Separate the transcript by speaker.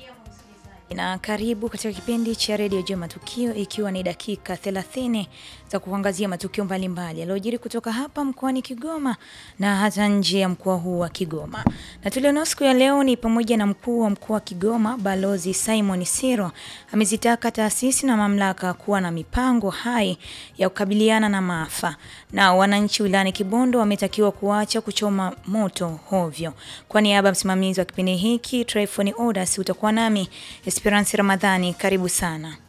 Speaker 1: na karibu katika kipindi cha redio Jua Matukio, ikiwa ni dakika 30 za kuangazia matukio mbalimbali yaliyojiri kutoka hapa mkoani Kigoma na hata nje ya mkoa huu wa Kigoma. Na tulionao siku ya leo ni pamoja na mkuu wa mkoa wa Kigoma Balozi Simon Siro amezitaka taasisi na mamlaka kuwa na mipango hai ya kukabiliana na maafa, na wananchi wilayani Kibondo wametakiwa kuacha kuchoma moto hovyo. Kwa niaba ya msimamizi wa kipindi hiki Tryphon Odas, utakuwa nami Esperance Ramadhani, karibu sana.